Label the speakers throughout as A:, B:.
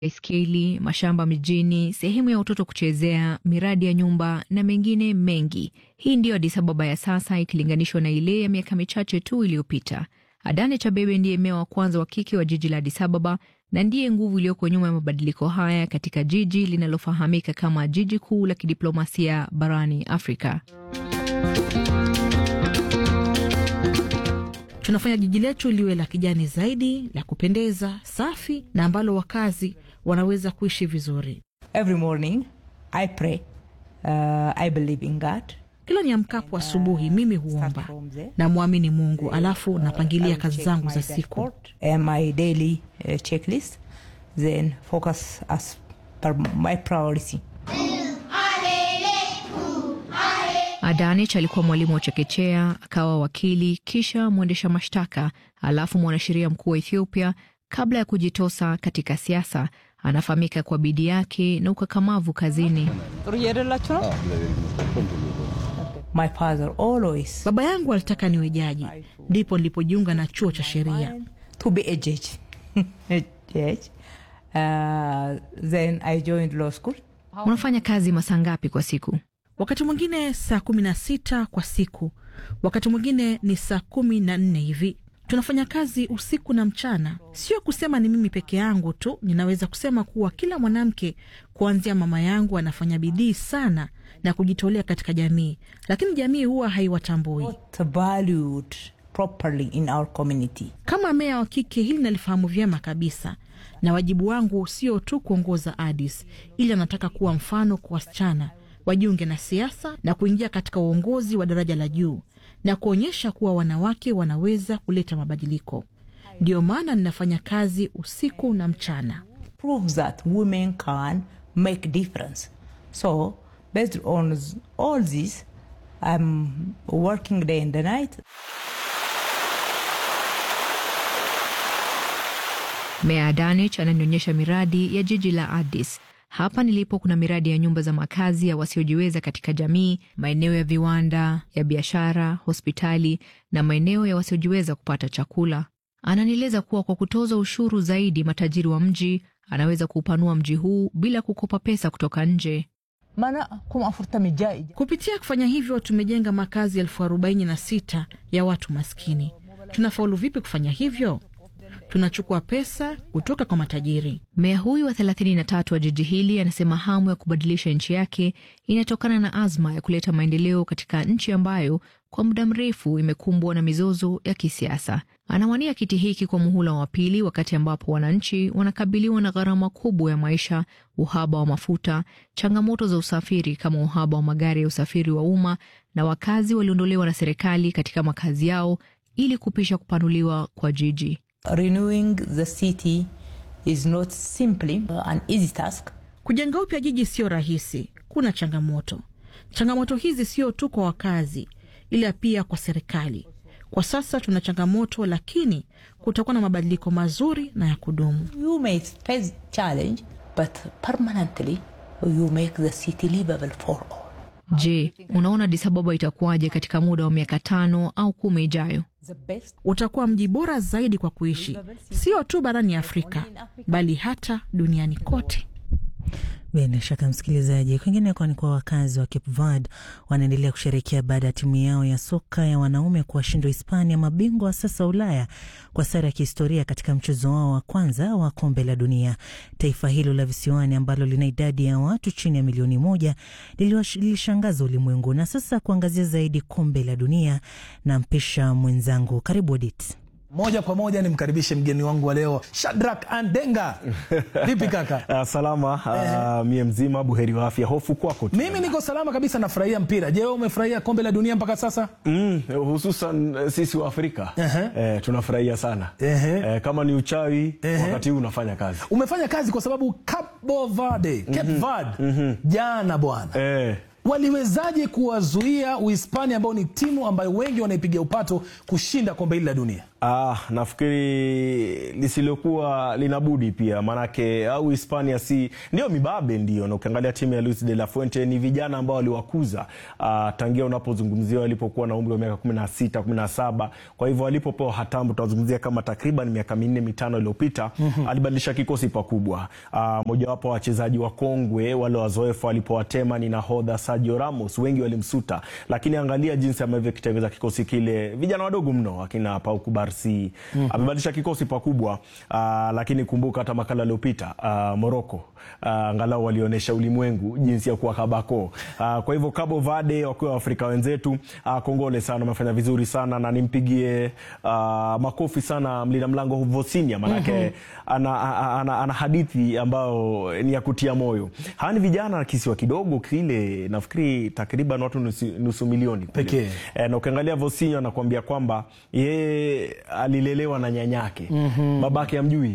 A: baiskeli, mashamba mijini, sehemu ya watoto kuchezea, miradi ya nyumba na mengine mengi. Hii ndiyo Addis Ababa ya sasa ikilinganishwa na ile ya miaka michache tu iliyopita. Adane Chabebe ndiye meya wa kwanza wa kike wa jiji la Addis Ababa na ndiye nguvu iliyoko nyuma ya mabadiliko haya katika jiji linalofahamika kama jiji kuu la kidiplomasia barani Afrika.
B: Tunafanya jiji letu liwe la kijani zaidi, la kupendeza, safi na ambalo wakazi wanaweza kuishi vizuri.
C: Every morning I pray. Uh, I believe in God.
B: Kila niamkapo asubuhi mimi huomba na mwamini Mungu, alafu napangilia kazi zangu za siku.
C: And my daily uh, checklist then focus as per my priority.
A: Adanich alikuwa mwalimu wa chekechea, akawa wakili, kisha mwendesha mashtaka, alafu mwanasheria mkuu wa Ethiopia kabla ya kujitosa katika siasa. Anafahamika kwa bidii yake na ukakamavu kazini.
C: My father always
B: Baba yangu alitaka niwe jaji, ndipo nilipojiunga na chuo cha sheria.
C: to be a judge. a judge. Uh, then I joined law school.
A: Unafanya kazi masaa ngapi kwa siku?
B: Wakati mwingine saa kumi na sita kwa siku, wakati mwingine ni saa kumi na nne hivi. Tunafanya kazi usiku na mchana. Sio kusema ni mimi peke yangu tu, ninaweza kusema kuwa kila mwanamke kuanzia mama yangu anafanya bidii sana na kujitolea katika jamii, lakini jamii huwa haiwatambui.
C: Not valued properly in our community.
B: Kama meya wa kike, hili nalifahamu vyema kabisa, na wajibu wangu sio tu kuongoza Addis, ili anataka kuwa mfano kwa wasichana wajiunge na siasa na kuingia katika uongozi wa daraja la juu na kuonyesha kuwa wanawake wanaweza kuleta mabadiliko. Ndiyo maana ninafanya kazi usiku na mchana.
C: Proves that women can make difference. So based on all this, I'm working day and the night.
A: Meya Adanich ananionyesha miradi ya jiji la Addis. Hapa nilipo kuna miradi ya nyumba za makazi ya wasiojiweza katika jamii, maeneo ya viwanda, ya biashara, hospitali na maeneo ya wasiojiweza kupata chakula. Ananieleza kuwa kwa kutoza ushuru zaidi matajiri wa mji, anaweza kuupanua mji huu bila kukopa pesa kutoka nje.
C: Mana kuma afurtami jai.
B: Kupitia kufanya hivyo, tumejenga makazi elfu arobaini na sita ya watu maskini. Tunafaulu vipi kufanya hivyo? Tunachukua pesa kutoka kwa matajiri.
A: Meya huyu wa 33 wa jiji hili anasema hamu ya kubadilisha nchi yake inatokana na azma ya kuleta maendeleo katika nchi ambayo kwa muda mrefu imekumbwa na mizozo ya kisiasa. Anawania kiti hiki kwa muhula wa pili, wakati ambapo wananchi wanakabiliwa na gharama kubwa ya maisha, uhaba wa mafuta, changamoto za usafiri kama uhaba wa magari ya usafiri wa umma, na wakazi waliondolewa na serikali katika makazi yao ili kupisha kupanuliwa kwa jiji.
C: Renewing the city is not simply an easy task.
B: Kujenga upya jiji sio rahisi, kuna changamoto. Changamoto hizi sio tu kwa wakazi, ila pia kwa serikali. Kwa sasa tuna changamoto, lakini kutakuwa na mabadiliko mazuri na ya kudumu.
C: You may face challenge, but permanently you make the city livable for all.
A: Je, unaona Addis Ababa itakuwaje katika muda wa miaka tano au kumi ijayo?
C: The best
B: Utakuwa mji bora zaidi kwa kuishi, sio tu barani Afrika, bali hata duniani kote.
D: Bila shaka msikilizaji, kwingineko ni kwa wakazi wa Cape Verde wanaendelea kusherekea baada ya timu yao ya soka ya wanaume kuwashindwa Hispania, mabingwa wa sasa Ulaya, kwa sare ya kihistoria katika mchezo wao wa kwanza wa kombe la dunia. Taifa hilo la visiwani ambalo lina idadi ya watu chini ya milioni moja liliwash- lilishangaza ulimwengu. Na sasa kuangazia zaidi kombe la dunia, na mpisha mwenzangu, karibu Odit.
E: Moja kwa moja nimkaribishe mgeni wangu wa leo Shadrack Andenga. Vipi kaka?
F: Uh, salama uh, mie mzima buheri wa afya. Hofu kwako tu.
E: Mimi niko salama kabisa, nafurahia mpira. Je, wewe umefurahia kombe la dunia mpaka sasa?
F: Mm, hususan eh, sisi wa Afrika
E: Ehe.
F: eh, tunafurahia sana
E: Ehe.
F: eh, kama ni uchawi
E: Ehe.
F: wakati huu unafanya kazi
E: Umefanya kazi kwa sababu Cape Verde, Cape Verde jana bwana
F: eh,
E: waliwezaje kuwazuia Uhispania ambao ni timu ambayo wengi wanaipigia upato kushinda kombe hili la dunia?
F: Ah, nafikiri lisilokuwa linabudi pia maanake au Hispania si ndio mibabe ndio, na ukiangalia timu ya Luis de la Fuente ni vijana ambao waliwakuza ah, tangia unapozungumzia walipokuwa na umri wa miaka 16 17. Kwa hivyo walipopewa hatamu, tunazungumzia kama takriban miaka minne mitano iliyopita alibadilisha kikosi pakubwa. Ah, mojawapo wa wachezaji wa kongwe wale wazoefu alipowatema ni nahodha Sergio Ramos, wengi walimsuta, lakini angalia jinsi ambavyo kitengeza kikosi kile, vijana wadogo mno akina Pau Kubarsi amebadilisha kikosi pakubwa. Ah, lakini kumbuka hata makala aliyopita ah, Morocco ah, angalau walionyesha ulimwengu jinsi ya kuwa kabako. Ah, kwa hivyo Cabo Verde wakiwa Afrika wenzetu, ah, kongole sana, wamefanya vizuri sana na nimpigie ah, makofi sana mlinda mlango Vosinia manake ana, ana, ana, ana hadithi ambayo ni ya kutia moyo. Hawa ni vijana kisiwa kidogo kile, nafikiri takriban watu nusu, nusu milioni kule.
E: Pekee.
F: E, na ukiangalia Vosinho anakuambia kwamba yeye alilelewa na nyanyake babake amjui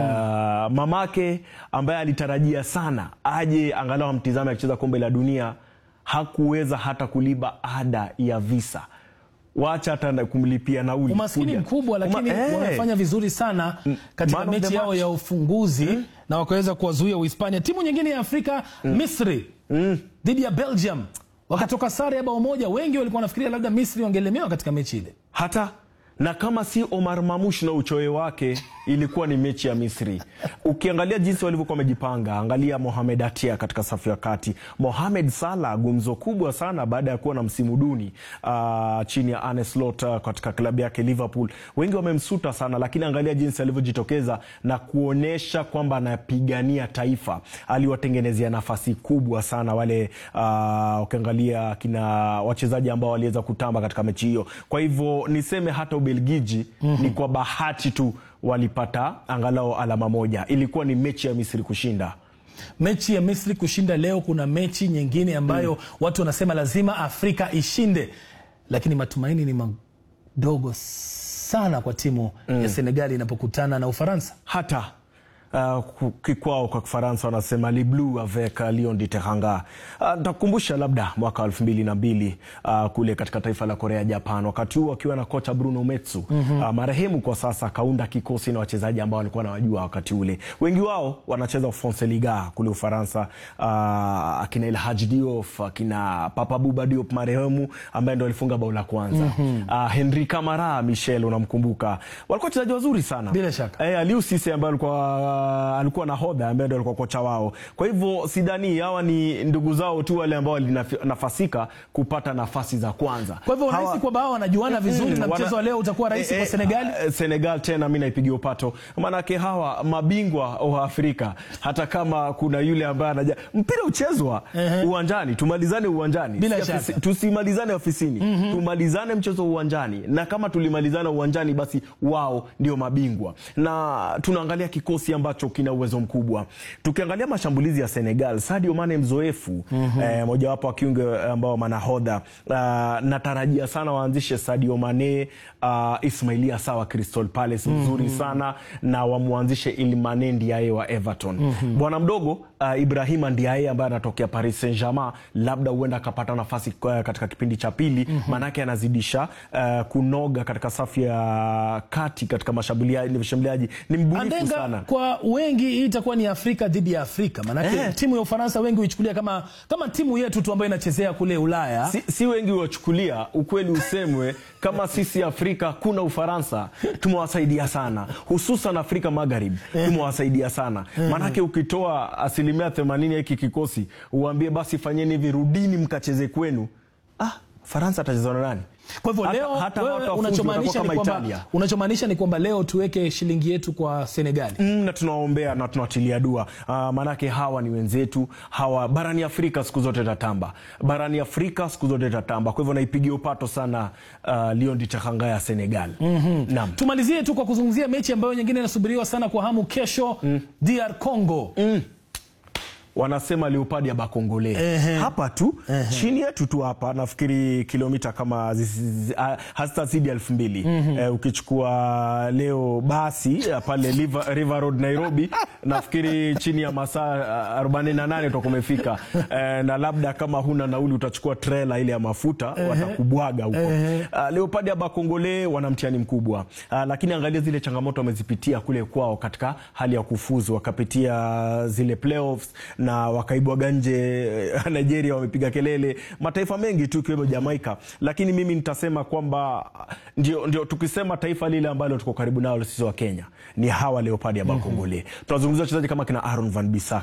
F: mamake ambaye alitarajia sana aje angalau amtizame akicheza kombe la dunia hakuweza hata kulipa ada ya visa wacha hata kumlipia nauli
E: umaskini
F: kuja.
E: mkubwa lakini
F: Uma- eh.
E: wamefanya vizuri sana katika
F: Man of the
E: mechi yao
F: match.
E: ya ufunguzi na wakaweza kuwazuia Uhispania. Timu nyingine ya Afrika Misri dhidi ya Belgium wakatoka sare ya bao moja. Wengi walikuwa wanafikiria labda Misri wangelemewa katika mechi ile.
F: hata na kama si Omar Mamush na uchoyo wake, ilikuwa ni mechi ya Misri. Ukiangalia jinsi walivyokuwa wamejipanga, angalia Mohamed Atia katika safu ya kati, Mohamed Salah gumzo kubwa sana baada ya kuwa na msimu duni uh, chini ya Arne Slot uh, katika klabu yake Liverpool. Wengi wamemsuta sana, lakini angalia jinsi alivyojitokeza na kuonyesha kwamba anapigania taifa. Aliwatengenezea nafasi kubwa sana wale uh, ukiangalia kina wachezaji ambao waliweza kutamba katika mechi hiyo. Kwa hivyo niseme hata Ubelgiji ni kwa bahati tu walipata angalau alama moja. Ilikuwa ni mechi ya Misri kushinda.
E: Mechi ya Misri kushinda leo, kuna mechi nyingine ambayo watu wanasema lazima Afrika ishinde, lakini matumaini ni madogo sana kwa timu ya Senegali inapokutana na Ufaransa.
F: hata uh, ku- kikwao kwa Kifaransa wanasema le bleu avec uh, Lion de Teranga. Uh, Ntakukumbusha labda mwaka wa elfu mbili na mbili uh, kule katika taifa la Korea Japan, wakati huo akiwa na kocha Bruno Metsu uh, marehemu kwa sasa, akaunda kikosi na wachezaji ambao walikuwa nawajua wakati ule, wengi wao wanacheza France Liga kule Ufaransa, uh, akina El Hadji Diouf, akina Papa Bouba Diop marehemu ambaye ndo alifunga bao la kwanza uh, Henri Camara Michel, unamkumbuka, walikuwa wachezaji wazuri sana
E: Bila shaka.
F: Eh, Aliou Cisse ambaye alikuwa alikuwa nahodha ambaye ndo alikuwa kocha wao. Kwa hivyo sidhani hawa ni ndugu zao tu wale ambao walinafasika kupata nafasi za kwanza.
E: Kwa hivyo unahisi
F: Hawa-
E: kwamba hao wanajuana vizuri na
F: wana-
E: mchezo wa leo utakuwa rahisi
F: Eh,
E: kwa
F: eh,
E: Senegali?
F: eh, Senegal tena mi naipigia upato, maanake hawa mabingwa wa Afrika, hata kama kuna yule ambaye anaja mpira uchezwa uwanjani, tumalizane uwanjani,
E: Bila
F: Si
E: shaka.
F: ofisi- tusimalizane ofisini, tumalizane mchezo uwanjani, na kama tulimalizana uwanjani, basi wao ndio mabingwa, na tunaangalia kikosi ambacho kina uwezo mkubwa. Tukiangalia mashambulizi ya Senegal, Sadio Mane mzoefu, eh, mojawapo wa kiunge ambao manahodha, Ah, natarajia sana waanzishe Sadio Mane, uh, Ismailia sawa Crystal Palace mzuri sana na wamwanzishe Iliman Ndiaye wa Everton. Bwana mdogo uh, Ibrahima Ndiaye ambaye anatokea Paris Saint-Germain, labda huenda akapata nafasi uh, katika kipindi cha pili, maanake anazidisha uh, kunoga katika safu ya kati katika mashambuliaji mashambuliaji ni mbunifu
E: Andenga,
F: sana.
E: kwa wengi hii itakuwa ni Afrika dhidi ya Afrika, maanake
F: Eh.
E: timu ya Ufaransa wengi huichukulia kama, kama timu yetu tu ambayo inachezea kule Ulaya.
F: Si, si wengi wachukulia ukweli usemwe, kama sisi Afrika kuna Ufaransa tumewasaidia sana, hususan Afrika Magharibi tumewasaidia sana. Maanake ukitoa asilimia themanini ya hiki kikosi uambie basi fanyeni hivi, rudini mkacheze kwenu, ah, Faransa atacheza na nani?
E: Kwa hivyo
F: Hata-
E: leo
F: hata
E: wewe
F: watu wafuzu
E: unachomaanisha
F: watakuwa
E: ni
F: kama
E: kwamba
F: Italia.
E: unachomaanisha ni kwamba leo tuweke shilingi yetu kwa Senegali.
F: Mm, na tunawaombea na tunawatilia dua uh, maanake hawa ni wenzetu hawa barani Afrika siku zote tatamba barani Afrika siku zote tatamba. Kwa hivyo naipigia upato sana uh, Lion de Teranga ya Senegal. Naam.
E: Tumalizie tu kwa kuzungumzia mechi ambayo nyingine inasubiriwa sana kwa hamu kesho, DR Congo
F: wanasema leopard ya bakongole hapa tu chini yetu tu hapa nafikiri kilomita kama zizi- ah, hazitazidi elfu mbili eh, ukichukua leo basi eh, pale River, River Road Nairobi nafikiri chini ya masaa ah, 48 utakuwa umefika eh, na labda kama huna nauli utachukua trela ile ya mafuta watakubwaga huko uh, leopard ya bakongole wana mtihani mkubwa uh, lakini angalia zile changamoto wamezipitia kule kwao katika hali ya kufuzu wakapitia zile playoffs na wakaibwaga nje eh, nigeria wamepiga kelele mataifa mengi tu ikiwemo jamaika lakini mimi nitasema kwamba ndio, ndio tukisema taifa lile ambalo tuko karibu nalo sisi wa kenya ni hawa leopard ya bakongole tunazungumzia wachezaji kama kina aaron van bisak